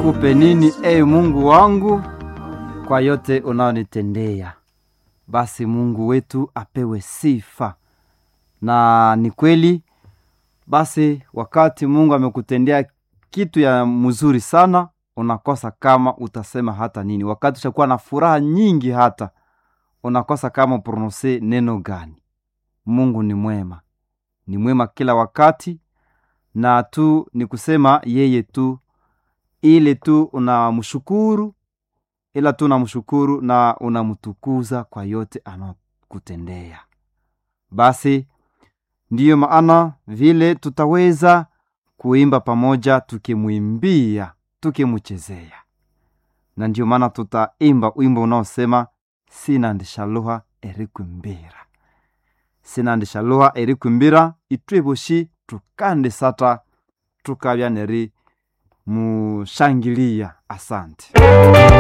nikupe nini e Mungu wangu kwa yote unaonitendea. Basi Mungu wetu apewe sifa, na ni kweli. Basi wakati Mungu amekutendea kitu ya mzuri sana, unakosa kama utasema hata nini. Wakati ushakuwa na furaha nyingi, hata unakosa kama uprononse neno gani. Mungu ni mwema, ni mwema kila wakati, na tu ni kusema yeye tu ile tu unamshukuru, ila tu unamshukuru na unamtukuza kwa yote anakutendea. Basi ndiyo maana vile tutaweza kuimba pamoja, tukimwimbia, tukimchezea, na ndiyo maana tutaimba wimbo unaosema sinandishaluha erikwimbira sinandishaluha erikwimbira itweboshi tukande sata tukabya neri mushangilia. Asante.